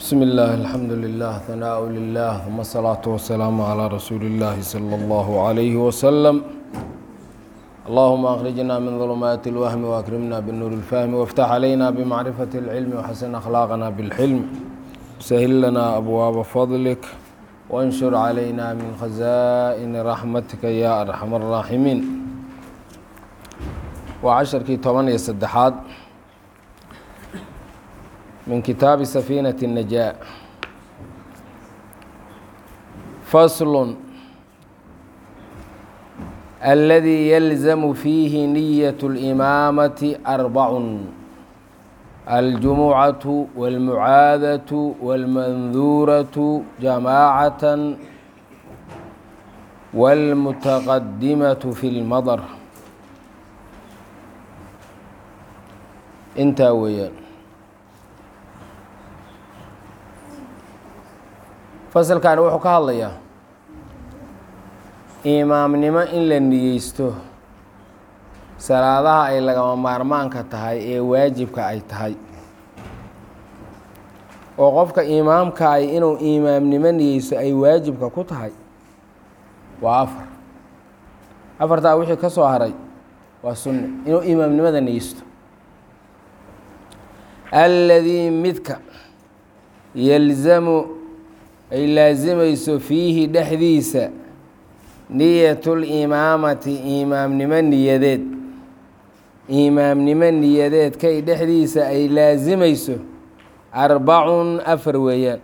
بسم الله الحمد لله ثناء لله ثم الصلاة والسلام على رسول الله صلى الله عليه وسلم اللهم أخرجنا من ظلمات الوهم وأكرمنا بالنور الفهم وافتح علينا بمعرفة العلم وحسن أخلاقنا بالحلم سهل لنا أبواب فضلك وانشر علينا من خزائن رحمتك يا أرحم الراحمين وعشركii toban iyo saddexaad min kitaabi safiinaة النajاء fasl الذي يلزم فيه نية الإمامة أربع الجمعة والمعاadة والمنذورة جماعة والمتقدمة في المضر intaa weeyaan fasalkani wuxuu ka hadlayaa imaamnimo in la niyeysto salaadaha ay lagama maarmaanka tahay ee waajibka ay tahay oo qofka imaamka ay inuu imaamnimo niyeysto ay waajibka ku tahay waa afar afartaa wixii ka soo haray waa sunne inuu imaamnimada niyeysto alladii midka yalzamu ay laasimayso fiihi dhexdiisa niyatulimaamati imaamnimo niyadeed imaamnimo niyadeedkay dhexdiisa ay laasimayso arbacun afar weeyaan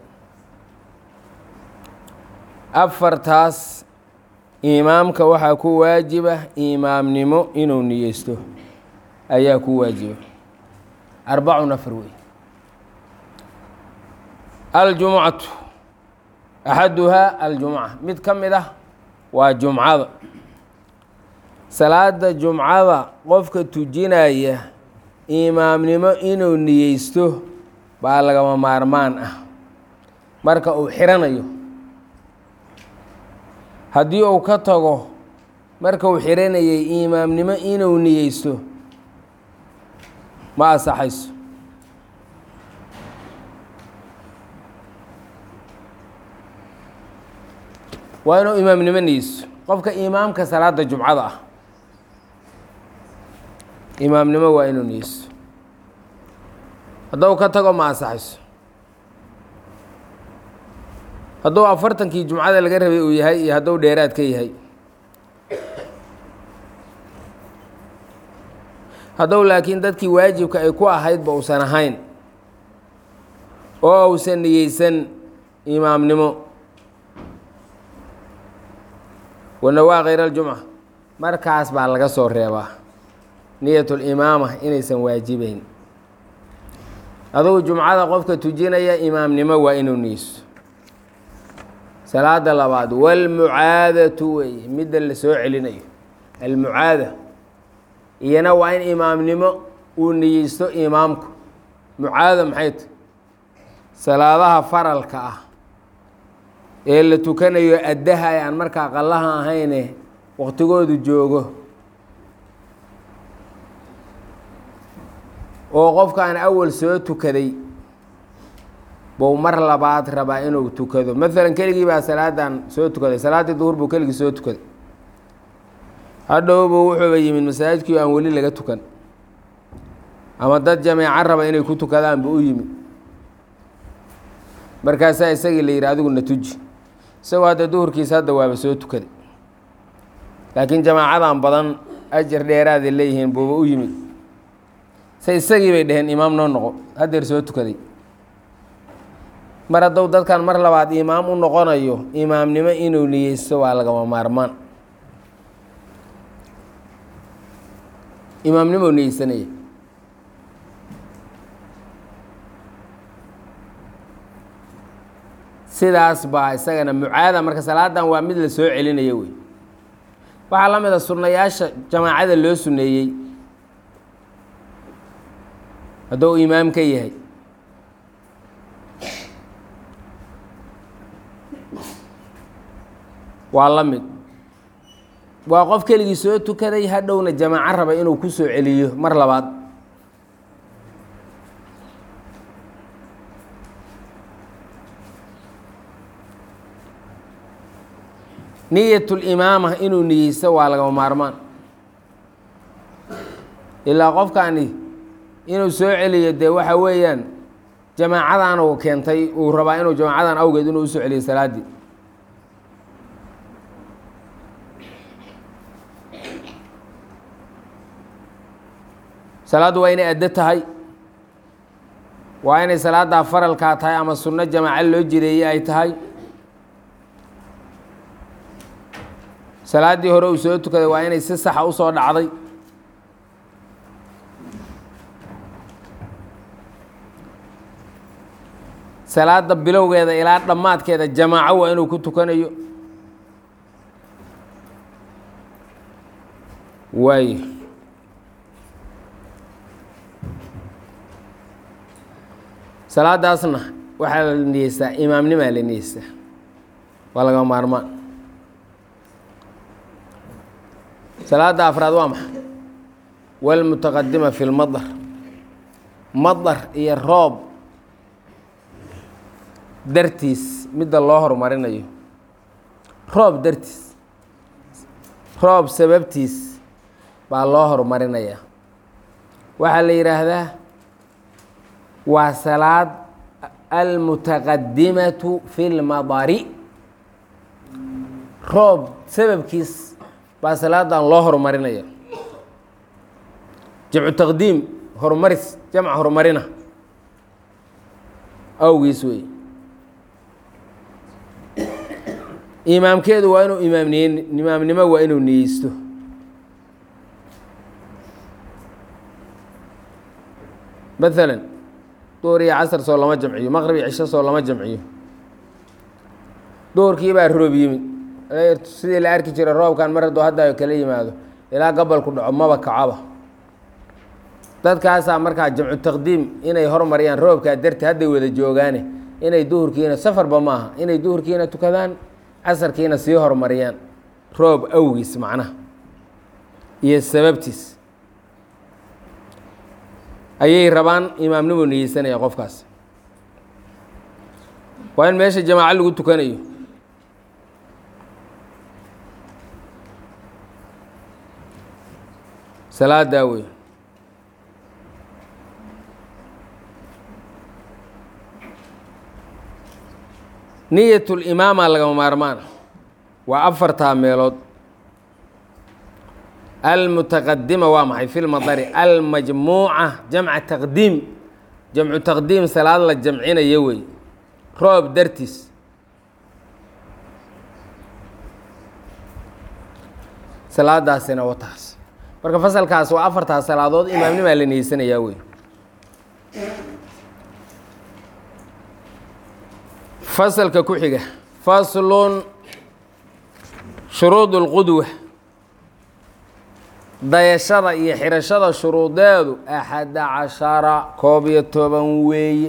afartaas imaamka waxaa ku waajiba imaamnimo inuu niyeysto ayaa ku waajiba arbacun afar wey aljumucatu axaduhaa aljumca mid ka mid ah waa jumcada salaada jumcada qofka tujinaya imaamnimo inuu niyeysto baa lagama maarmaan ah marka uu xiranayo haddii uu ka tago marka uu xiranayay imaamnimo inuu niyeysto ma asaxayso waa inuu imaamnimo niyeysto qofka imaamka salaada jumcada ah imaamnimo waa inuu niyeysto hadduu ka tago ma asaxayso hadduu afartankii jumcada laga rabay uu yahay iyo hadduu dheeraad ka yahay haddou laakiin dadkii waajibka ay ku ahaydba uusan ahayn oo uusan niyeysan imaamnimo wanawaa khayr aljumca markaas baa laga soo reebaa niyatulimaama inaysan waajibeyn adugu jumcada qofka tujinaya imaamnimo waa inuu niyeysto salaada labaad walmucaadatu weeye midda la soo celinayo almucaada iyana waa in imaamnimo uu niyeysto imaamku mucaada maxay ta salaadaha faralka ah ee la tukanayo addaha ay aan markaa qallaha ahayne waqtigoodu joogo oo qofkaan awal soo tukaday buu mar labaad rabaa inuu tukado maalan keligii baa salaadan soo tukaday salaaddii duhur buu keligii soo tukaday hadhowbu wuxuuba yimid masaajidkii aan weli laga tukan ama dad jameeco raba inay ku tukadaan bu u yimid markaasaa isagii la yidhi adigu na tuji isagoo hadda duhurkiisa hadda waaba soo tukaday laakiin jamaacadan badan ajar dheeraaday leeyihiin buuba u yimid se isagii bay dhaheen imaam noo noqo haddeer soo tukaday mar hadduu dadkan mar labaad imaam u noqonayo imaamnimo inuu niyeysto waa lagama maarmaan imaamnimo niyeysanaya sidaas baa isagana mucaada marka salaadan waa mid la soo celinaya wey waxaa la mid a sunnayaasha jamaacada loo suneeyey hadduu imaam ka yahay waa la mid waa qof keligii soo tukaday hadhowna jamaaco raba inuu ku soo celiyo mar labaad niyatulimaama inuu niyeysto waa lagama maarmaan ilaa qofkani inuu soo celiyo dee waxa weeyaan jamaacadan uu keentay uu rabaa inuu jamaacadan awgeed inuu usoo celiyo salaaddii salaaddu waa inay addo tahay waa inay salaaddaa faralkaa tahay ama sunno jamaaco loo jireeyey ay tahay salaaddii hore uu soo tukaday waa inay si saxa usoo dhacday salaada bilowgeeda ilaa dhammaadkeeda jamaaco waa inuu ku tukanayo waayo salaadaasna waxaa la niyeystaa imaamnimaa la niyeystaa waa laga maarmaan salaada afraad waa maxay walmutaqadima fi lmadar madar iyo roob dartiis midda loo horumarinayo roob dartiis roob sababtiis baa loo horumarinayaa waxaa la yidhaahdaa waa salaad almutaqadimatu fi lmadari roob sababkiis baa salaadan loo horumarinaya jamcu taqdiim horumaris jamc horumarina awgiis wey imaamkeedu waa inuu imaamniye imaamnimo waa inuu niyeysto maalan duhur iyo casar soo lama jamciyo maqrib iyo cisho soo lama jamciyo duhurkii baa roob yimid sidii la arki jiray roobkan mar hadduu hadda kala yimaado ilaa gabalku dhaco maba kacaba dadkaasaa markaa jamcu taqdiim inay hormariyaan roobkaa darti hadday wada joogaane inay duhurkiina safarba maaha inay duhurkiina tukadaan casarkiina sii horumariyaan roob awgiis macnaha iyo sababtiis ayay rabaan imaamnimu niyeysanaya qofkaas waa in meesha jamaaco lagu tukanayo salaadaa wey niyatulimaama lagama maarmaan waa afartaa meelood almutaqadima waa maxay fi lmadari almajmuuca jamca taqdiim jamcu taqdiim salaad la jamcinayo wey roob dartiis salaadaasina wataas marka fasalkaas waa afartaa salaadood imaamnimaa la niyeysanayaa wey fasalka ku xiga faslun shuruud اlqudwa dayashada iyo xirashada shuruudeedu axada cashara koob iyo toban weeye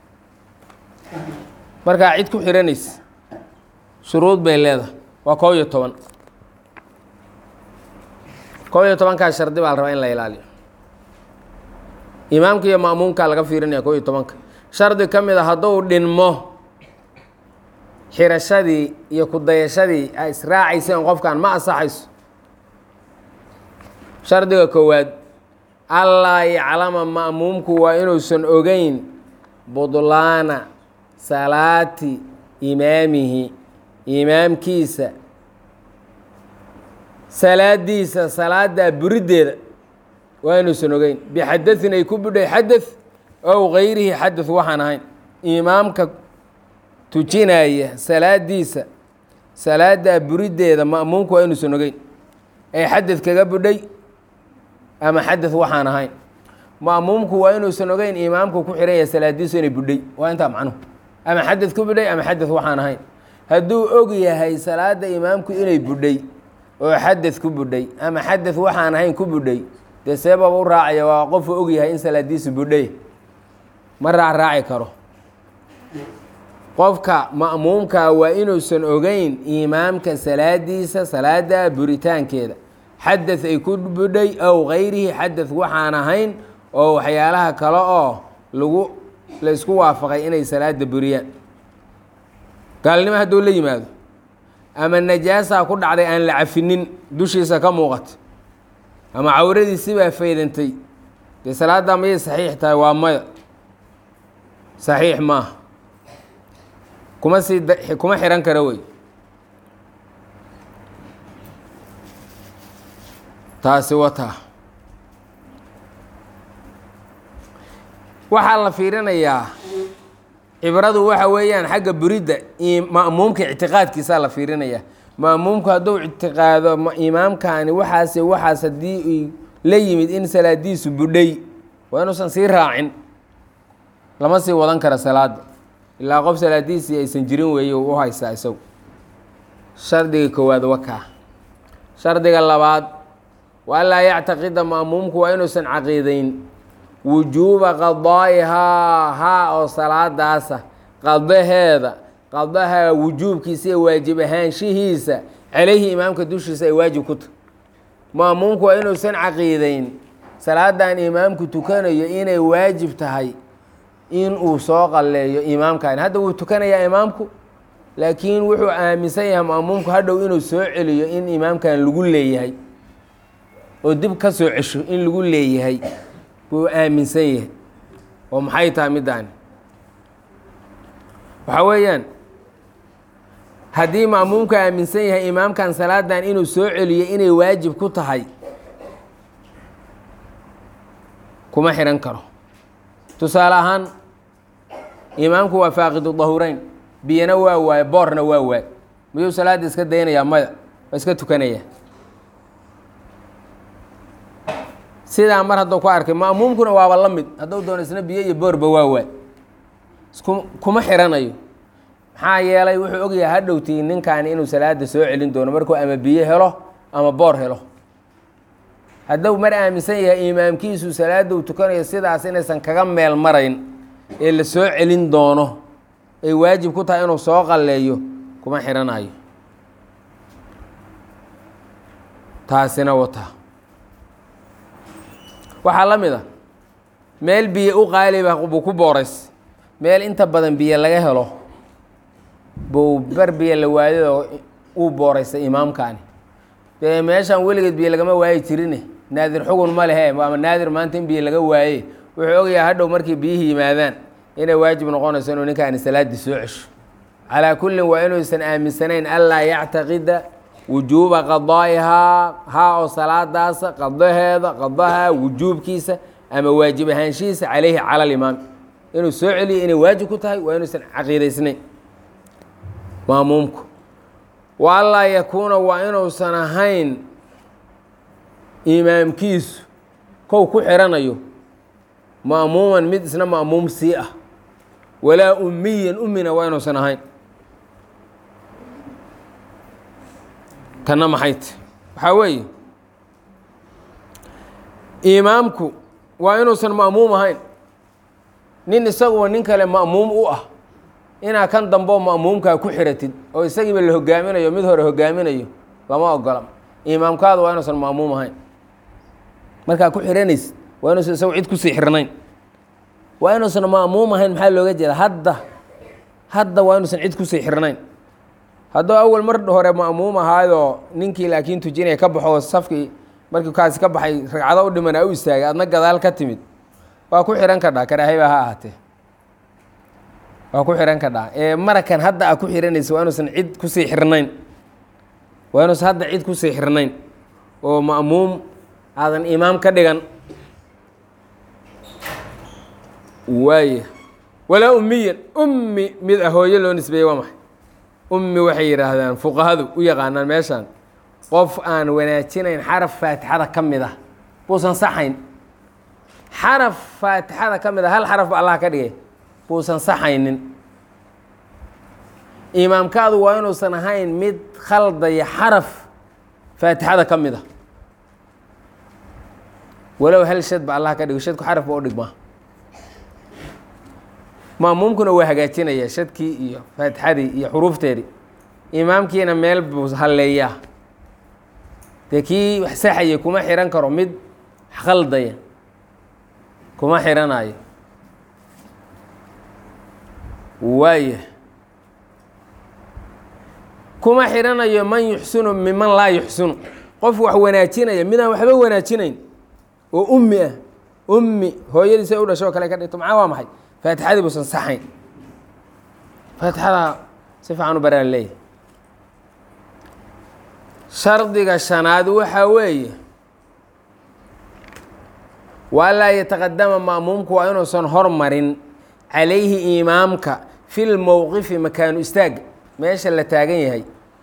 markaa cid ku xihanaysa shuruud bay leedahay waa koob iyo toban koob iyo tobankaa shardi baa la rabaa in la ilaaliyo imaamka iyo ma'muumkaa laga fiirinaya koob iyo tobanka shardi ka mid a hadduu dhinmo xirashadii iyo ku dayashadii a israacayseen qofkan ma asaxayso shardiga koowaad allaa yaclama ma'muumku waa inuusan ogeyn budlaana salaati imaamihi imaamkiisa salaadiisa salaaddaa buriddeeda waa inuusan ogeyn bixadain ay ku budhay xadad ow gayrihi xadad waxaan ahayn imaamka tujinaya salaadiisa salaaddaa buriddeeda ma'muumku waa inuusan ogeyn ay xadad kaga budhay ama xadad waxaan ahayn ma'muumku waa inuusan ogeyn imaamku ku xihan yahay salaadiisu inay budhay waa intaa macnuhu ama xadad ku budhay ama xadad waxaan ahayn hadduu og yahay salaadda imaamku inay budhay oo xadad ku budhay ama xadad waxaan ahayn ku budhay dee seebaba u raacaya waa qofuu og yahay in salaadiisu budhay ma raacraaci karo qofka ma'muumka waa inuusan ogeyn imaamka salaadiisa salaada buritaankeeda xadad ay ku budhay ow gayrihi xadad waxaan ahayn oo waxyaalaha kale oo lagu laysku waafaqay inay salaada buriyaan gaalnimo hadduu la yimaado ama najaasaa ku dhacday aan la cafinin dushiisa ka muuqato ama cawradiisibaa faydantay dee salaaddaa mayay saxiix tahay waa maya saxiix maaha kuma sii kuma xihan kara wey taasi wataa waxaa la fiirinayaa cibradu waxa weeyaan xagga buridda ma'muumka ictiqaadkiisaa la fiirinayaa ma'muumku hadduu ictiqaado imaamkaani waxaase waxaas haddii la yimid in salaadiisu budhay waa inuusan sii raacin lama sii wadan kara salaada ilaa qof salaadiisii aysan jirin weeye u haystaa isagu shardiga koowaad wakaa shardiga labaad waa laa yactaqida ma'muumku waa inuusan caqiidayn wujuuba qadaa'ihaa haa oo salaadaasa qadaheeda qadaha wujuubkiisa iyo waajib ahaanshihiisa calayhi imaamka dushiisa ay waajib ku tahy ma'muumku waa inuusan caqiidayn salaadan imaamku tukanayo inay waajib tahay in uu soo qalleeyo imaamkaani hadda wuu tukanayaa imaamku laakiin wuxuu aaminsan yahay ma'muumku hadhow inuu soo celiyo in imaamkan lagu leeyahay oo dib ka soo cesho in lagu leeyahay buu aaminsan yahay oo maxay tahay middaani waxaa weeyaan haddii ma'muumka aaminsan yahay imaamkan salaadan inuu soo celiyo inay waajib ku tahay kuma xihan karo tusaale ahaan imaamku waa faaqidu dahureyn biyana waa waaye boorna waa waay miyuu salaadda iska daynayaa maya waa iska tukanaya sidaa mar hadduu ku arkay ma'muumkuna waaba la mid hadduu doono isna biyo iyo boorba waa waay isku kuma xiranayo maxaa yeelay wuxuu ogyahay hadhowtii ninkaani inuu salaada soo celin doono markuu ama biyo helo ama boor helo hadduu mar aaminsan yahay imaamkiisu salaada uu tukanayo sidaas inaysan kaga meel marayn ee la soo celin doono ay waajib ku tahay inuu soo qalleeyo kuma xiranayo taasina wataa waxaa la mid a meel biyo u qaaliba buu ku boorays meel inta badan biyo laga helo buu bar biyo la waayadoo uu booraysay imaamkaani dee meeshaan weligeed biyo lagama waayi jirine naadir xugun ma lehe ama naadir maanta in biyo laga waaye wuxuu ogayaa hadhow markay biyihii yimaadaan inay waajib noqonayso inuu ninkaani salaaddii soo cesho calaa kullin waa inuusan aaminsanayn anlaa yactaqida wujuuba qadaa'ihaa haa oo salaadaasa qadaheeda qadaha wujuubkiisa ama waajib ahaanshihiisa calayhi cala alimaam inuu soo celiyo inay waajib ku tahay waa inuusan caqiidaysnayn maamuumku wa anlaa yakuuna waa inuusan ahayn imaamkiisu kow ku xiranayo ma'muuman mid isna ma'muum sii ah walaa ummiyan ummina waa inuusan ahayn tanna maxay ti waxaa weeye imaamku waa inuusan ma'muum ahayn nin isaguba nin kale ma'muum u ah inaa kan damboo ma'muumkaa ku xiratid oo isagiiba la hogaaminayo mid hore hogaaminayo lama ogola imaamkaadu waa inuusan ma'muum ahayn markaa ku xiranaysid waa inuusan isagu cid kusii xirnayn waa inuusan ma'muum ahayn maxaa looga jeeda hadda hadda waa inuusan cid kusii xirnayn hadduu awal mar hore ma'muum ahaayoo ninkii laakiin tujinaya ka baxo safkii markii kaasi ka baxay ragcado u dhimanaa u istaagay adna gadaal ka timid waa ku xihan kadhaa karaahiba ha ahaatee waa ku xihan kadhaa ee marakan hadda aa ku xihanaysa waa inuusan cid kusii xirnayn waa inuusan hadda cid kusii xirnayn oo ma'muum aadan imaam ka dhigan waaya walaa ummiyan ummi mid ah hooyo loo nisbeeyey waa maxay ummi waxay yidhaahdaan fuqahadu u yaqaanaan meeshaan qof aan wanaajinayn xaraf faatixada ka mid ah buusan saxayn xaraf faatixada ka mid a hal xaraf ba allah ka dhigay buusan saxaynin imaamkaadu waa inuusan ahayn mid khaldaya xaraf faatixada ka mid a walow hal shad ba allah ka dhigo shadku xaraf ba u dhigmaa ma'muumkuna waa hagaajinaya shadkii iyo faatixadii iyo xuruufteedii imaamkiina meel buu halleeyaa dee kii wax saxaya kuma xihan karo mid khaldaya kuma xihanayo waaya kuma xidhanayo man yuxsinu miman laa yuxsinu qof wax wanaajinaya midaan waxba wanaajinayn oo ummi ah ummi hooyadiisa u dhasho kale ka dhigto macaa waa maxay faatixadii buusan saxayn faatixada si fiican u baraan leeyahay shardiga shanaad waxaa weeye waa laa yataqadama ma'muumku waa inuusan hormarin calayhi imaamka fi lmowqifi makaanu istaaga meesha la taagan yahay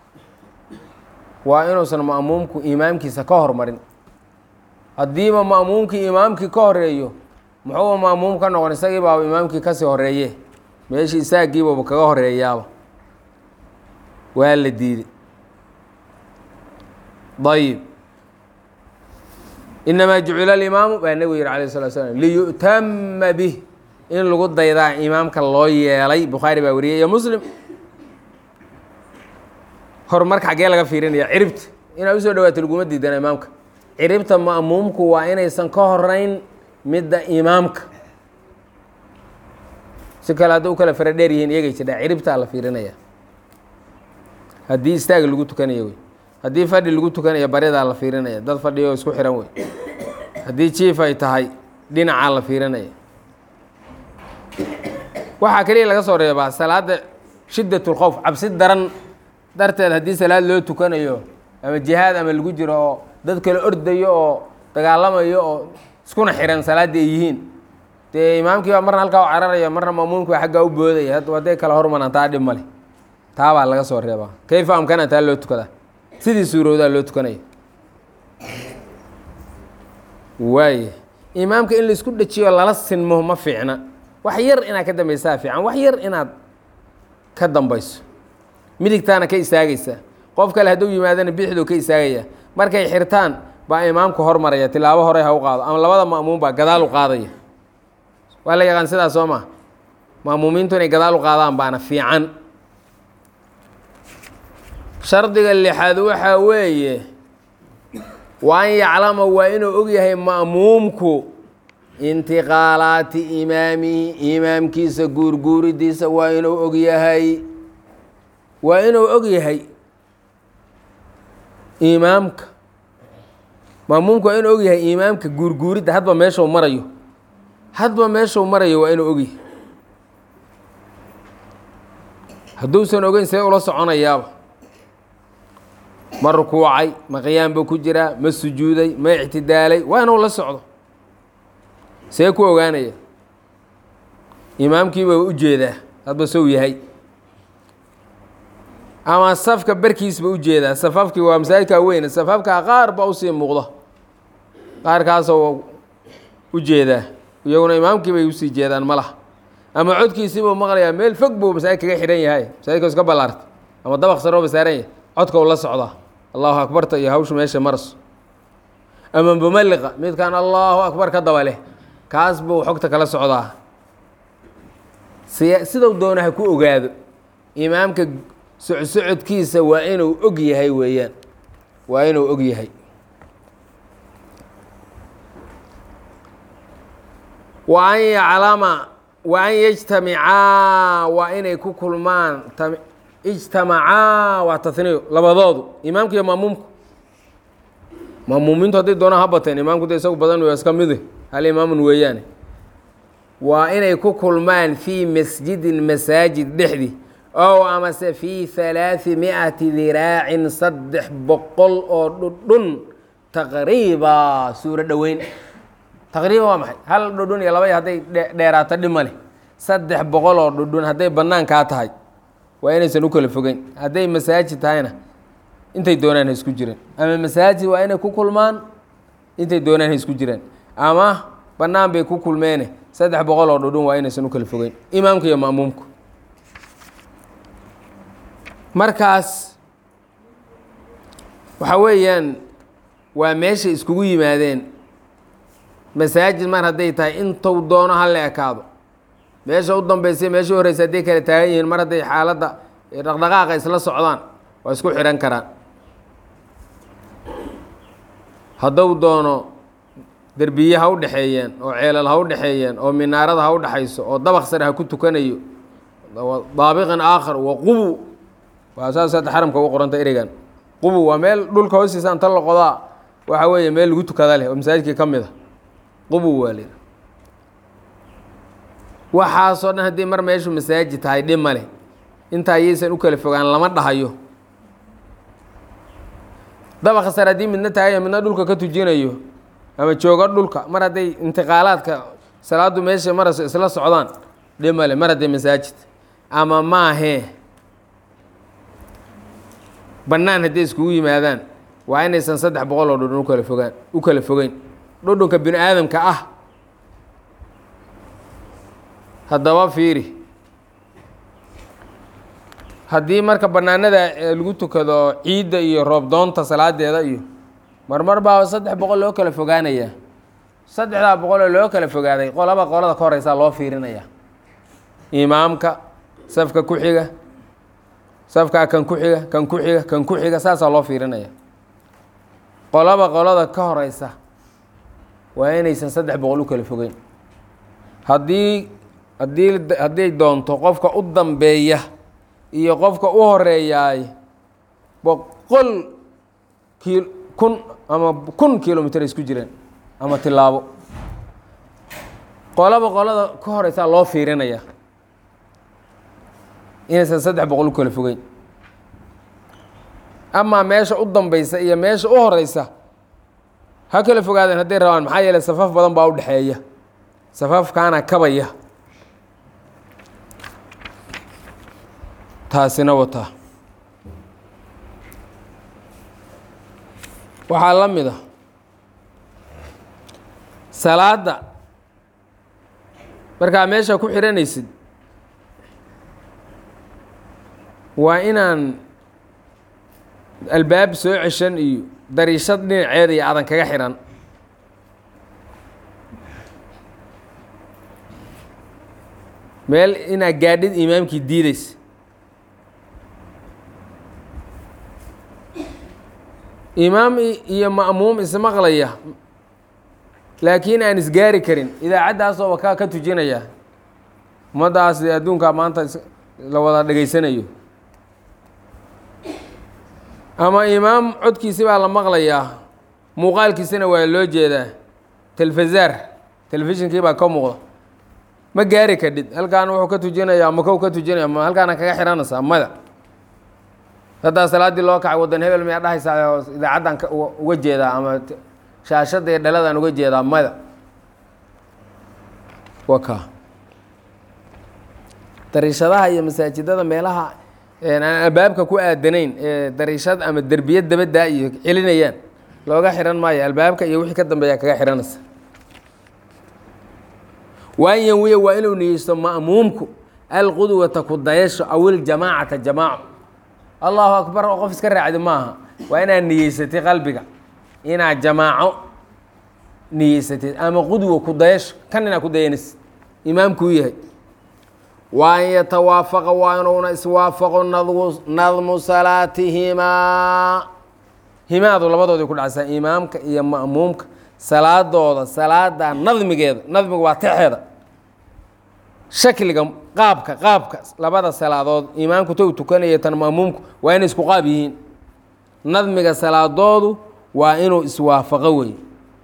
waa inuusan ma'muumku imaamkiisa ka hormarin haddiiba ma'muumkii imaamkii ka horeeyo muxuuba ma'muum ka noqon isagii baaba imaamkii kasii horeeye meeshii istaagiibaba kaga horeeyaaba waa la diiday ayib inamaa jucila alimaamu baa nebigu yihi alayh salatu slam liyu'tama bih in lagu daydaa imaamka loo yeelay bukhaari baa wariyay iyo muslim horumarka xaggee laga fiirinaya ciribta inaad usoo dhawaato laguma diidana imaamka ciribta ma'muumku waa inaysan ka horeyn midda imaamka si kale hadda u kala fara dheer yihiin iyagay jidhaa ciribtaa la fiirinaya haddii istaag lagu tukanayo wey haddii fadhi lagu tukanayo baridaa la fiirinaya dad fadhiyo isku xihan wey haddii jiif ay tahay dhinacaa la fiirinaya waxaa keliya laga soo reebaa salaada shiddat lkhowf cabsi daran darteed haddii salaad loo tukanayo ama jihaad ama lagu jiro oo dad kale ordayo oo dagaalamayo oo iskuna xihan salaaddii ay yihiin dee imaamkii baa marna halkaa u cararaya marna mamuumki baa xaggaa u boodaya hadday kala hormaraan taa dhib male taabaa laga soo reebaa kayfa amkana taa loo tukadaa sidii suurowdaa loo tukanaya waaya imaamka in laisku dhejiyo lala sinmo ma fiicna wax yar inaad ka dambaysaa fiican wax yar inaad ka dambayso midigtaana ka istaagaysaa qof kale hadduu yimaadana bidixduu ka istaagaya markay xirtaan baa imaamku hormaraya tilaabo horey ha u qaado ama labada ma'muum baa gadaal u qaadaya waa la yaqaan sidaas soo maa ma'muumiintu inay gadaal u qaadaan baana fiican shardiga lixaad waxaa weeye waa an yaclama waa inuu og yahay ma'muumku intiqaalaati imaamihi imaamkiisa guurguuridiisa waa inuu og yahay waa inuu og yahay imaamka ma'muumku waa inuu og yahay imaamka guurguuridda hadba meeshuu marayo hadba meeshuu marayo waa inuu og yahay hadduusan ogeyn see ula soconayaaba ma rukuucay ma qiyaam buu ku jiraa ma sujuuday ma ictidaalay waa inuu la socdo see ku ogaanaya imaamkiiba u jeedaa hadba sow yahay ama safka barkiisba u jeedaa safafkii waa masaajidkaa weyne safafkaa qaar baa usii muuqda qaarkaasoo u jeedaa iyaguna imaamkii bay usii jeedaan ma laha ama codkiisiibuu maqlayaa meel fog buu masaajid kaga xidhan yahay masaajidka iska ballaarta ama dabaq sarooba saaran yahay codka u la socdaa allahu akbarta iyo hawsha meesha marso ama mumaliqa midkaan allahu akbar ka daba leh kaas buu xogta kala socdaa si sidau doona ha ku ogaado imaamka socsocodkiisa waa inuu og yahay weeyaan waa inuu og yahay wa an yaclama wa an yajtamicaa waa inay ku kulmaan ijtamacaa waa taniyo labadoodu imaamka iyo maamuumku maamuumiintu hadday doonaan ha bateen imaamku de isagu badan waa iska mide hal imaamun weeyaane waa inay ku kulmaan fii masjidin masaajid dhexdii ow amase fii halaadi mi'ati diraacin saddex boqol oo dhudhun taqriiba suuro dhoweyn taqriiban waa maxay hal dhudhun iyo laba hadday dheeraato dhima leh saddex boqol oo dhudhun hadday bannaankaa tahay waa inaysan u kala fogeyn hadday masaajid tahayna intay doonaan ha isku jireen ama masaajid waa inay ku kulmaan intay doonaan ha isku jireen ama bannaan bay ku kulmeene saddex boqol oo dhudhun waa inaysan u kala fogeyn imaamku iyo ma'muumku markaas waxa weeyaan waa meeshay iskugu yimaadeen masaajid mar hadday tahay intuu doono ha la ekaado meesha u dambeysay meesha u horeysa hadday kala taagan yihiin mar hadday xaaladda dhaqdhaqaaqa isla socdaan waa isku xidhan karaan hadduu doono derbiye ha u dhexeeyeen oo ceelal ha u dhexeeyeen oo minaarada ha u dhexayso oo dabaq sare ha ku tukanayo daabiqan aakhar waqubu waa saas hadda xaramka ugu qoranta ereygan qubu waa meel dhulka hoostiisa anta la qodaa waxa weeye meel lagu tukada leh oo masaajidkii ka mid a qubu waa leh waxaasoo dhan haddii mar meeshu masaajid tahay dhib ma leh intaa yaysan u kala fogaan lama dhahayo dabaqa sare haddii midna taagayo midna dhulka ka tujinayo ama joogo dhulka mar hadday intiqaalaadka salaadu meesha marayso isla socdaan dhib male mar hadday masaajid ama maahee bannaan hadday iskugu yimaadaan waa inaysan saddex boqol oo dhudhun ukala fogaan u kala fogeyn dhudhunka bini aadamka ah haddaba fiiri haddii marka bannaanada lagu tukado ciidda iyo roobdoonta salaadeeda iyo marmar baa saddex boqol loo kala fogaanayaa saddexdaa boqoloo loo kala fogaaday qolaba qolada ka horeysaa loo fiirinaya imaamka safka ku xiga safkaa kan ku xiga kan ku xiga kan ku xiga saasaa loo fiirinaya qolaba qolada ka horeysa waa inaysan saddex boqol u kala fogeyn haddii haddii hadday doonto qofka u dambeeya iyo qofka u horeeyaay boqol ki kun ama kun kilomitr isku jireen ama tilaabo qolaba qolada ka horeysaa loo fiirinaya inaysan saddex boqol u kala fogeyn amaa meesha u dambeysa iyo meesha u horeysa ha kala fogaadeen hadday rabaan maxaa yeeley safaf badan baa u dhexeeya safafkaana kabaya taasina wataa waxaa la mid a salaadda markaa meesha ku xihanaysid waa inaan albaab soo ceshan iyo dariishad dhinaceeda iyo adan kaga xihan meel inaad gaadhid imaamkii diideysa imaam iyo ma'muum ismaqlaya laakiin aan isgaari karin idaacaddaasooba kaa ka tujinaya ummaddaas adduunkaa maanta la wada dhegaysanayo ama imaam codkiisi baa la maqlayaa muuqaalkiisina waa loo jeedaa telefisar telefishinkii baa ka muuqda ma gaari kadhid halkaan wuxuu ka tujinayaa makow ka tujinaya ma halkaana kaga xihanaysaa mada haddaa salaaddii loo kacay waddan hebel miyaa dhahaysaa oo idaacaddan uga jeedaa ama shaashadda iyo dhaladaan uga jeedaa mada wa ka dariishadaha iyo masaajidada meelaha aan albaabka ku aadanayn ee dariishad ama derbiyad dabaddaa iyo celinayaan looga xihan maayo albaabka iyo wixii ka dambeeya kaga xihanaysa waan yanwiya waa inuu niyeysto ma'muumku alqudwata ku dayasho aw iljamaacata jamaaco allahu akbar oo qof iska raacdi maaha waa inaad niyeysatay qalbiga inaad jamaaco niyeysatid ama qudwa ku dayasho kan inaad ku dayanaysid imaamkuu yahay wa an yatawaafaqa waa inuuna iswaafaqo nadmu salaatihimaa himaadu labadoodii ku dhacaysaa imaamka iyo ma'muumka salaadooda salaada nadmigeeda nadmiga waa texeeda shakliga qaabka qaabka labada salaadood imaamku ta u tukanaya tan ma'muumku waa inay isku qaab yihiin nadmiga salaadoodu waa inuu iswaafaqo wey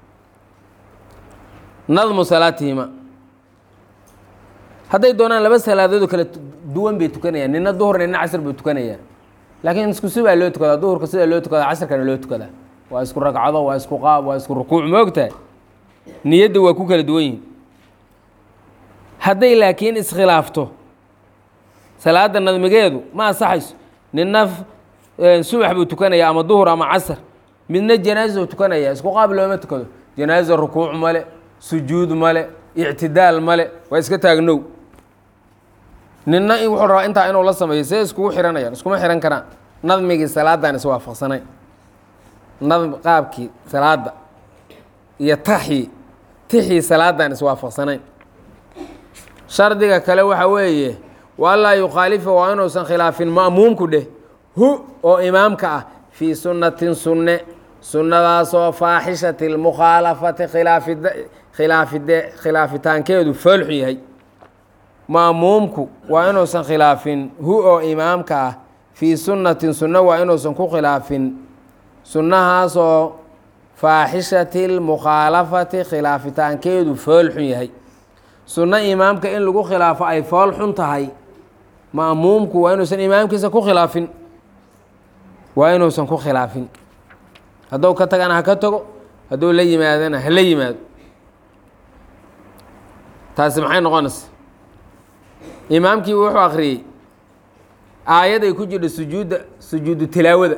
nadmu salaatihima hadday doonaan laba salaadood oo kala duwan bay tukanayaan nina duhur nina casr bay tukanayaan laakiin isku si baa loo tukadaa duhurka sidaa loo tukadaa casrkana loo tukadaa waa isku ragcado waa isku qaab waa isku rukuuc ma ogtahay niyadda waa ku kala duwan yihin hadday laakiin iskhilaafto salaada nadmigeedu ma ansaxayso nina subax buu tukanaya ama duhur ama casr midna janaaza tukanaya isku qaab looma tukado janaaza rukuuc male sujuud male ictidaal male waa iska taagnow nina wuxuu rabaa intaa inuu la sameeyo see iskugu xihanayaan iskuma xihan karaan nadmigii salaadan iswaafaqsanayn nadm qaabkii salaada iyo taxii tixii salaadan iswaafaqsanayn shardiga kale waxa weeye walaa yukhaalifa waa inuusan khilaafin ma'muumku dheh hu oo imaamka ah fii sunnatin sunne sunnadaasoo faaxishati lmukhaalafati khilaafid khilaafide khilaafitaankeedu foolxu yahay ma'muumku waa inuusan khilaafin hu oo imaamka ah fii sunnatin sunno waa inuusan ku khilaafin sunnahaasoo faaxishati lmukhaalafati khilaafitaankeedu fool xun yahay sunno imaamka in lagu khilaafo ay fool xun tahay ma'muumku waa inuusan imaamkiisa ku khilaafin waa inuusan ku khilaafin hadduu ka tagana ha ka tago hadduu la yimaadana ha la yimaado taasi maxay noqonaysa imaamkii wuxuu akhriyey aayad ay ku jirto sujuudda sujuudu tilaawada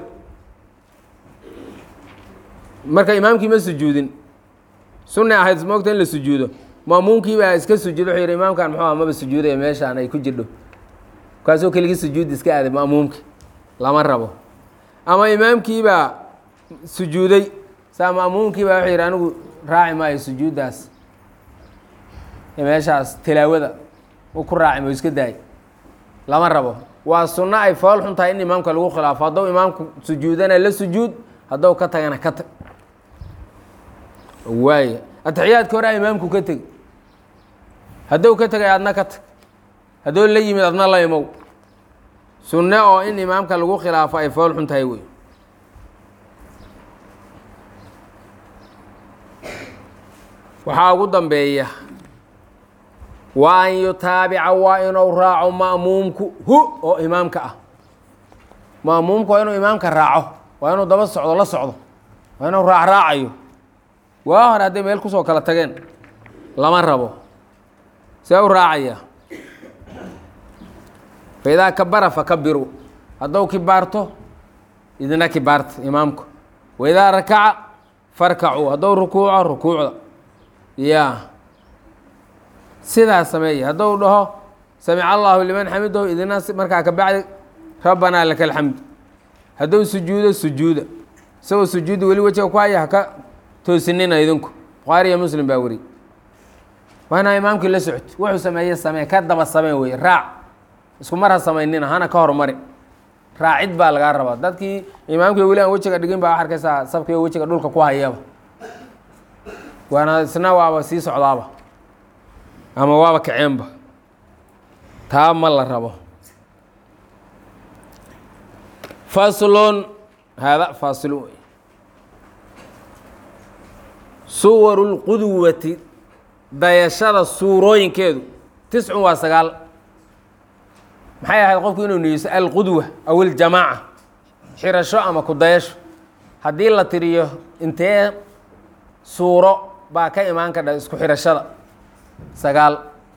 marka imaamkii ma sujuudin sunay ahayd moogta in la sujuudo maamuumkii baa iska sujuuda wuxuu yidhi imaamkan muxuu ah maba sujuudaya meeshaan ay ku jirdho kaasoo keligii sujuud iska aaday ma'muumki lama rabo ama imaamkii baa sujuuday saa ma'muumkii baa wuxuu yidhi anigu raaci maayo sujuuddaas meeshaas tilaawada u ku raaci mayo iska daay lama rabo waa sunno ay fool xun tahay in imaamka lagu khilaafo hadduu imaamku sujuudana la sujuud hadduu ka tagana ka tag waaya atixiyaadka hore a imaamku ka teg hadduu ka tegay adna ka tag hadduu la yimid adna la imow sunne oo in imaamka lagu khilaafo ay fool xun tahay wey waxaa ugu dambeeya wa an yutaabica waa inuu raaco ma'muumku hu oo imaamka ah ma'muumku waa inuu imaamka raaco waa inuu daba socdo la socdo waa inuu raac raacayo waa hore hadday meel kusoo kala tageen lama rabo see u raacaya fa idaa kabara fakabiru hadduu kibaarto idina kibaarta imaamku wa idaa rakaca farkacuu hadduu rukuuco rukuucda ya sidaas sameeya hadduu dhaho samica allahu liman xamidahu idina markaa ka bacdi rabbanaa laka alxamd hadduu sujuudo sujuuda isagoo sujuudi weli wejiga ku haya haka toosinina idinku bukhaari iyo muslim baa weri waa inaa imaamkii la socto wuxuu sameeye samee ka daba samee weye raac isku mar ha samaynina hana ka hormari raacid baa lagaa rabaa dadkii imaamkii weli aan wejiga dhigin baa arkaysaa sabkii wejiga dhulka ku hayaba waana isna waaba sii socdaaba ama waaba kaceenba taa ma la rabo faslun haada faasilu wey suwaru lqudwati dayashada suurooyinkeedu tiscun waa sagaal maxay ahayd qofku inuu niyeyso alqudwa aw iljamaaca xirasho ama ku dayasho haddii la tiriyo intee suuro baa ka imaan kadha isku xirashada sagaal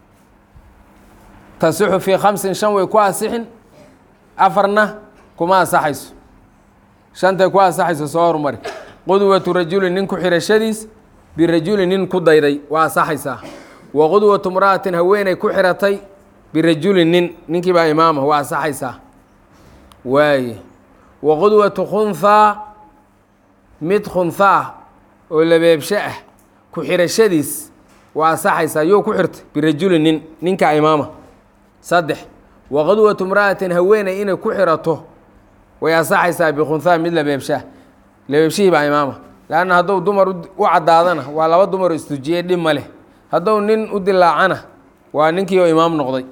tasixu fii khamsin shan way ku asixin afarna kuma asaxayso shantay ku asaxayso soo hormari qudwatu rajulin nin ku xirashadiis birajulin nin ku dayday waa asaxaysaa wa qudwatu mra'atin haweeney ku xiratay birajulin nin ninkii baa imaama waa asaxaysaa waaye wa qudwatu khunhaa mid khunhaa oo labeebsho ah ku xirashadiis waa asaxaysaa yoo ku xirtay birajulin nin ninka imaama saddex wa qudwatu mra'atin haweeney inay ku xirato way asaxaysaa bikhunhaa mid labeebshaah labeebshihii baa imaama leanna hadduu dumar u caddaadana waa laba dumaroo istujiyey dhib ma leh hadduu nin u dilaacana waa ninkii oo imaam noqday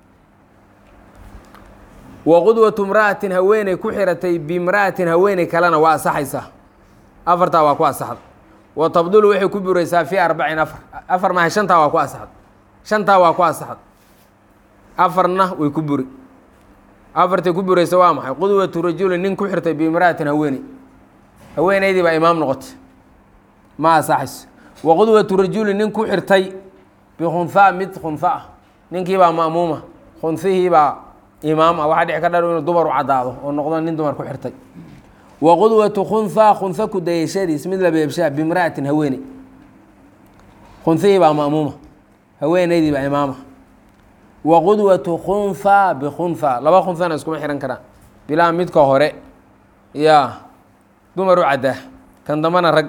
wa qudwatu mra'atin haweeney ku xiratay bimra'atin haweeney kalena waa asaxaysaa afartaa waa ku asaxda wa tabdulu waxay ku buraysaa fii arbacin afar afar maaha shantaa waa ku asaxda shantaa waa ku asaxda afarna way ku buri afartay ku buraysa waa maxay qudwatu rajulin nin ku xirtay bimra'atin haweeney haweeneydii baa imaam noqotay ma asaxayso wa qudwatu rajulin nin ku xirtay bikhunhaa mid khunha ah ninkii baa ma'muuma khunhihii baa imaam ah waxaa dhici ka dhar inuu dumar u caddaado oo noqdo nin dumar ku xirtay wa qudwatu khunhaa khunha ku dayashadiis mid labeebshaa bimra'atin haweeney khunhihii baa ma'muuma haweeneydii baa imaama wa qudwatu khunhaa bikhunhaa laba khunhana iskuma xihan karaan bilaa midka hore yaa dumar u caddaa kan dambana rag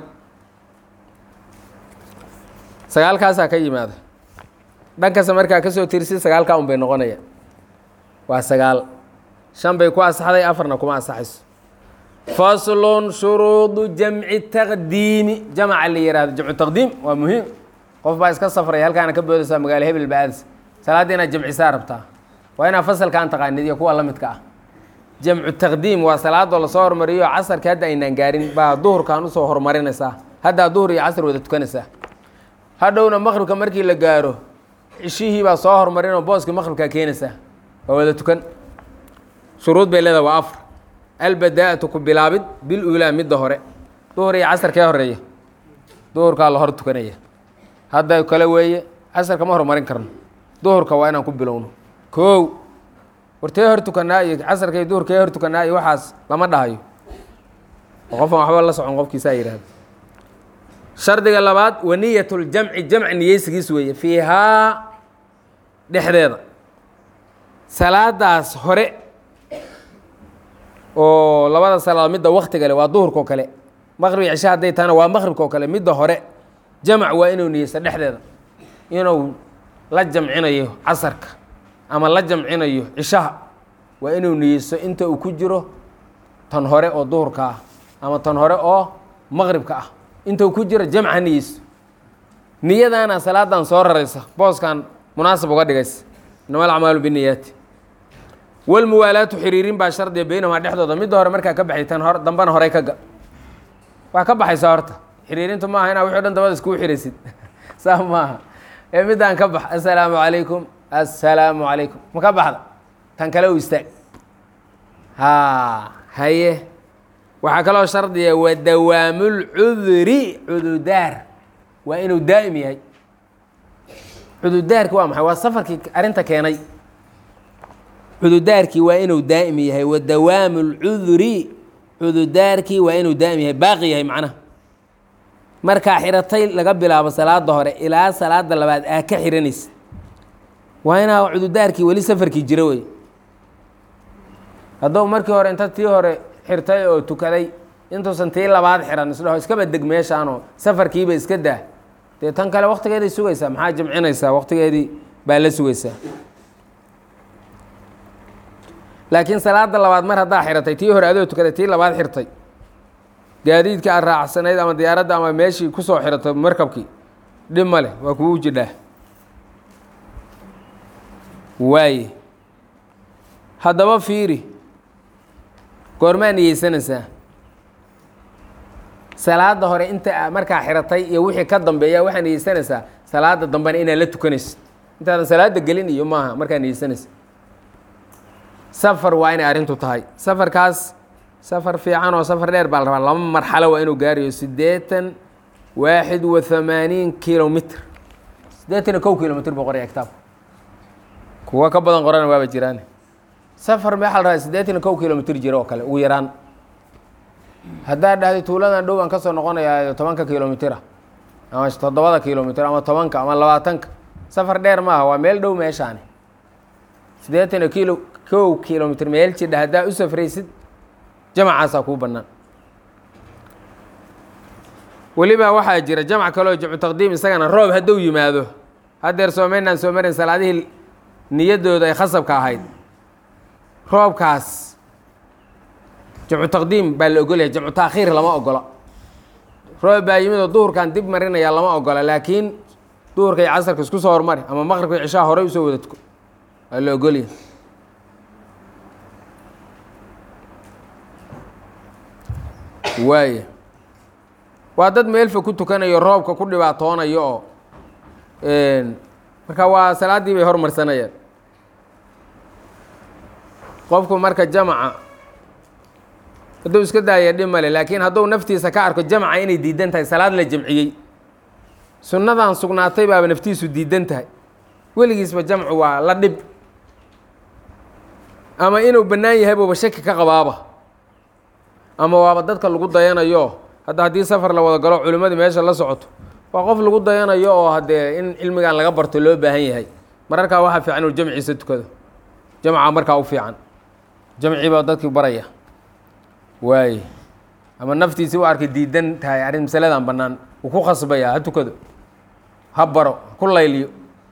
sagaalkaasaa ka yimaada dhankasta markaa kasoo tirsid sagaalkaa un bay noqonayaan waa sagaal shan bay ku asaxday afarna kuma asaxayso faslun shuruudu jamci taqdiimi jamaca la yihahdo jamcu taqdiim waa muhiim qof baa iska safray halkaana ka boodaysaa magaalo hebel ba aadis salaaddii inaad jamcisaa rabtaa waa inaad fasalkaan taqaanid iyo kuwa la midka ah jamcu taqdiim waa salaadoo lasoo hormariyo casarka hadda aynaan gaarin baa duhurkan usoo horumarinaysaa haddaa duhur iyo casr wada tukanaysaa hadhowna maqribka markii la gaaro cishihii baa soo horumarinoo booska maqribkaa keenaysaa waa wada tukan shuruud bay leedaha waa afar albadaa'atu ku bilaabid bil uulaa midda hore duhur iyo casar kee horeeya duhurkaa la hor tukanaya hadda kale weeye casarka ma horumarin karno duhurka waa inaan ku bilowno kow wartee hor tukanaa iyo casarka iyo duhurkee hor tukanaa iyo waxaas lama dhahayo oo qofan waxba la socon qofkiisaa yihahdo shardiga labaad waniyat ljamci jamc niyeysigiis weeye fiihaa dhexdeeda salaadaas hore oo labada salaadood midda waktiga le waa duhurka oo kale maqrib iyo cisha hadday tahana waa maqribka oo kale midda hore jamac waa inuu niyeysto dhexdeeda inuu la jamcinayo casarka ama la jamcinayo cishaha waa inuu niyeysto inta uu ku jiro tan hore oo duhurka ah ama tan hore oo maqribka ah inta uu ku jiro jamca niyeysto niyadaana salaadan soo raraysa booskan munaasab uga dhigaysa inama alacmaalu biniyaati walmuwaalaatu xiriirin baa shardiga beynahumaa dhexdooda midda hore markaa ka baxay tan hore dambana horey ka ga waa ka baxaysaa horta xiriirintu maaha inaa wixi o dhan dabada iskugu xiraysid saa maaha ee middaan ka bax assalaamu calaykum assalaamu calaykum ma ka baxda tan kale u istaag ha haye waxaa kaloo shardiga wa dawaamulcuduri cududaar waa inuu daa'im yahay cududaarki waa maxay waa safarkii arrinta keenay cududaarkii waa inuu daa'im yahay wa dawaamu lcuduri cududaarkii waa inuu daa'im yahay baaqi yahay macnaha markaa xiratay laga bilaabo salaada hore ilaa salaada labaad aa ka xiranaysa waa inaa cududaarkii weli safarkii jiro wey hadduu markii hore inta tii hore xirtay oo tukaday intuusan tii labaad xiran isdhaho iskaba deg meeshaanoo safarkiiba iska daa dee tan kale waktigeeday sugaysaa maxaa jamcinaysaa waktigeedii baa la sugaysaa laakiin salaada labaad mar haddaa xiratay tii hore adoo tukaday tii labaad xirtay gaadiidka aad raacsanayd ama diyaaradda ama meeshii kusoo xiratay markabkii dhib ma leh waa kugu jidhaa waaye haddaba fiiri goormaa niyeysanaysaa salaada hore inta markaa xiratay iyo wixii ka dambeeya waxaa niyeysanaysaa salaada dambena inaad la tukanaysid intaadan salaada gelin iyo maaha markaa niyeysanaysa safar waa inay arrintu tahay safarkaas safar fiican oo safar dheer baa la rabaa laba marxalo waa inuu gaarayo siddeetan waaxid wa hamaaniin kilomitr siddeetan iyo kow kilomitr buu qoraya kitaabka kuwa ka badan qorana waaba jiraan safar maxaa la rabaa siddeetan iyo kow kilomitr jira oo kale ugu yaraan haddaad dhahday tuuladan dhow aan ka soo noqonayaa tobanka kilomitira ama toddobada kilomitr ama tobanka ama labaatanka safar dheer maaha waa meel dhow meeshaani siddeetan iyo kilo kow kilomitr meel jidha haddaa u safraysid jamacaasaa kuu bannaan weliba waxaa jira jamc kaleo jamcu taqdiim isagana roob hadduu yimaado haddeer soomaynaan soo marin salaadihii niyaddooda ay khasabka ahayd roobkaas jamcu taqdiim baa la ogolyahay jamcu taakhiir lama ogola roob baa yimid oo duhurkan dib marinaya lama ogola laakiin duhurka iyo casarka isku soo hormari ama maqribka iyo cishaha horey usoo wada tuko waa la ogolyahay waaya waa dad meelfa ku tukanayo roobka ku dhibaatoonayo oo marka waa salaaddii bay hormarsanayaan qofku marka jamaca hadduu iska daaya dhib male laakiin hadduu naftiisa ka arko jamca inay diidan tahay salaad la jamciyey sunnadan sugnaatay baaba naftiisu diidan tahay weligiisba jamcu waa la dhib ama inuu bannaan yahay buuba shaki ka qabaaba ama waaba dadka lagu dayanayo hadda haddii safar la wada galo culimmadii meesha la socoto waa qof lagu dayanayo oo haddee in cilmigan laga barto loo baahan yahay mararkaa waxaa fiican inuu jamciisa tukado jamca markaa u fiican jamcii baa dadkii baraya waaye ama naftiisi u arkay diidan tahay arrin masaladan bannaan uu ku khasbaya ha tukado ha baro ku layliyo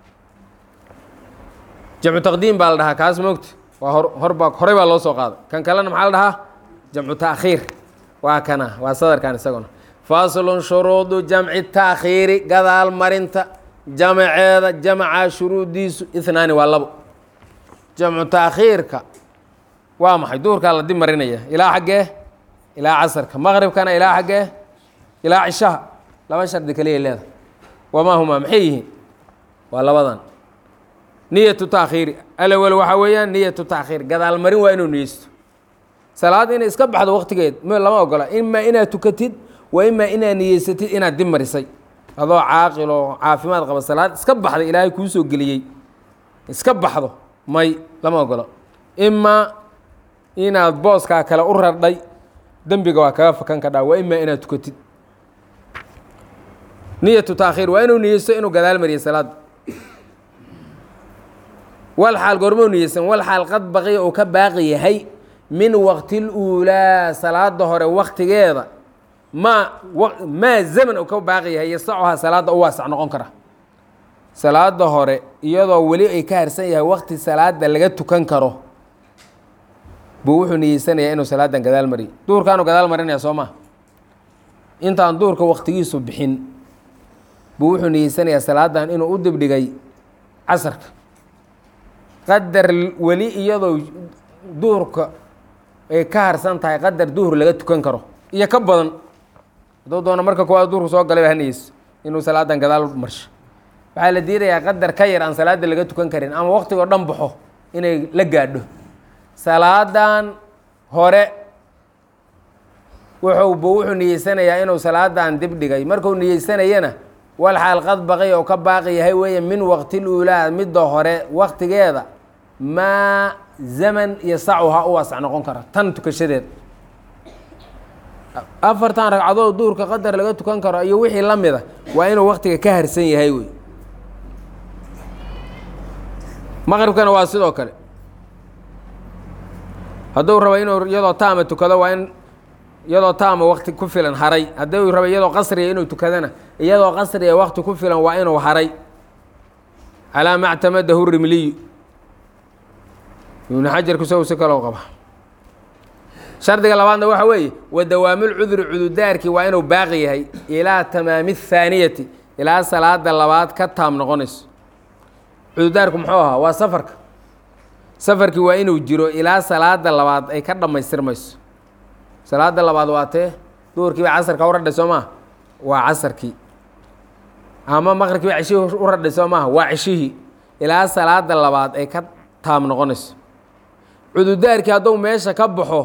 jamcu taqdiim baa la dhahaa kaas moogta waa hor horbaa horey baa loo soo qaaday kan kalena maxaa la dhahaa jamcu taakhiir waa kana waa sadarkan isaguna faslun shuruudu jamci taakhiiri gadaal marinta jamaceeda jamaca shuruudiisu ihnaani waa labo jamcu taakhiirka waa maxay duhurkaa la dib marinaya ilaa xaggee ilaa casarka maqribkana ilaa xaggee ilaa cishaha laba shardi kaliya leedahay wamaa humaa maxay yihiin waa labadan niyatu taakhiiri alawel waxaa weeyaan niyatu taakhiir gadaal marin waa inuu niyeysto salaad inay iska baxdo waqtigeed m lama ogola imaa inaad tukatid wa imaa inaad niyeysatid inaad dib marisay adoo caaqil oo caafimaad qaba salaad iska baxday ilaahay kuu soo geliyey iska baxdo may lama ogolo imaa inaad booskaa kale u rardhay dembiga waa kaga fakan kadhaa waa imaa inaad tukatid niyatu taakhiir waa inuu niyeysto inuu gadaal mariyay salaadda wal xaal goormou niyeysan wal xaal qad baqiya uu ka baaqi yahay min waqti luulaa salaada hore waktigeeda maa maa zaman uu ka baaqi yahay yasacuhaa salaadda u waasac noqon kara salaada hore iyadoo weli ay ka harsan yahay wakti salaada laga tukan karo buu wuxuu niyeysanayaa inuu salaadan gadaal mariyo duhurkaanu gadaal marinaya soo maa intaan duhurka waktigiisu bixin buu wuxuu niyeysanayaa salaadan inuu u dibdhigay casarka qadar weli iyadoo duhurka ay ka harsan tahay qadar duhur laga tukan karo iyo ka badan hadduu doono marka kuwaad duhurku soo galay ba haniyeyso inuu salaadan gadaal marsho waxaa la diidayaa qadar ka yar aan salaada laga tukan karin ama waktigoo dhan baxo inay la gaadho salaadan hore wuxuuba wuxuu niyeysanayaa inuu salaadan dib dhigay markuu niyeysanayana wal xaal qad baqay oo ka baaqi yahay weeye min waqti luulaa midda hore waktigeeda maa zaman iyo sacuha u waasac noqon kara tan tukashadeed afartan ragcadood duurka qadar laga tukan karo iyo wixii la mida waa inuu waktiga ka harsan yahay wey maqribkana waa sidoo kale hadduu rabo inuu iyadoo taama tukado waa in iyadoo taama wakti ku filan haray hadduu rabo iyadoo qasriga inuu tukadana iyadoo qasriga wakti ku filan waa inuu haray calaa ma ctamadahu rimliyu ibnu xajar kusow si kaloo qaba shardiga labaadna waxa weeye wa dawaamulcuduri cududaarkii waa inuu baaqi yahay ilaa tamaami athaaniyati ilaa salaada labaad ka taam noqonayso cududaarku muxuu ahaa waa safarka safarkii waa inuu jiro ilaa salaada labaad ay ka dhammaystirmayso salaada labaad waa tee duhurkii baa casarka u radhay soo maha waa casarkii ama maqribkii baa ceshihii u radhay soo maaha waa ceshihii ilaa salaada labaad ay ka taam noqonayso cududaarkii hadduu meesha ka baxo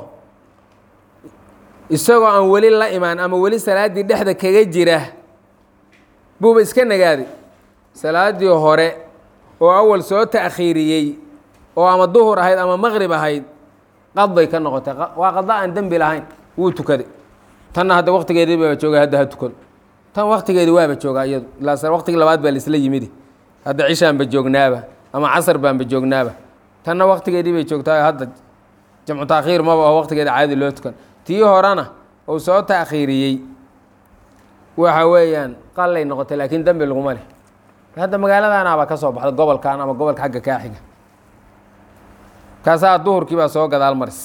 isagoo aan weli la imaan ama weli salaaddii dhexda kaga jira buuba iska nagaaday salaaddii hore oo awal soo ta'khiiriyey oo ama duhur ahayd ama maqrib ahayd qadbay ka noqotay waa qada aan dembi lahayn wuu tukaday tanna hadda waktigeedii baaba jooga hadda ha tukado tan waktigeedii waaba joogaa iyadu ilaa waktigii labaad baa laisla yimidi hadda cishaanba joognaaba ama casar baanba joognaaba tanna waktigeedii bay joogtaa hadda jamcu taakhiir maba aho waktigeeda caadi loo tukan tii horena uu soo taakhiiriyey waxa weeyaan qalay noqotay laakiin dembi laguma leh hadda magaaladanaaba ka soo baxda gobolkan ama gobolka xagga kaa xiga kaasaa duhurkii baa soo gadaal maris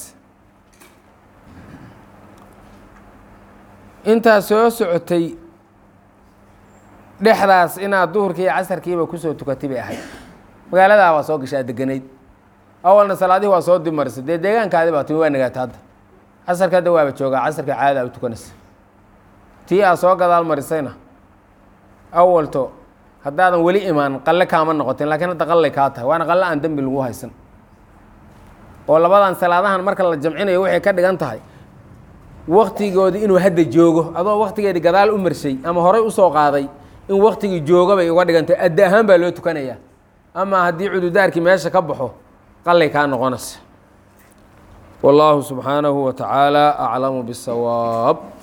intaa soo socotay dhexdaas inaad duhurkii iyo casarkiiba kusoo tukatay bay ahayd magaaladaa waa soo gashaa deganayd awalna salaadihii waa soo dib marisay dee deegaankaadi baa timi waa nagaata hadda casarka hadda waaba joogaa casarka caada u tukanaysa tii aad soo gadaal marisayna awalto haddaadan weli imaan qalle kaama noqotin laakiin hadda qallay kaa tahay waana qalle aan dembi lagu haysan oo labadan salaadahan marka la jamcinayo waxay ka dhigan tahay waktigoodii inuu hadda joogo adoo waktigeedii gadaal u marshay ama horay usoo qaaday in waktigii joogo bay uga dhigantay adda ahaan baa loo tukanayaa ama haddii cududaarkii meesha ka baxo qallay kaa noqonaysa wallaahu subxaanahu wa tacaala aclamu bisawaab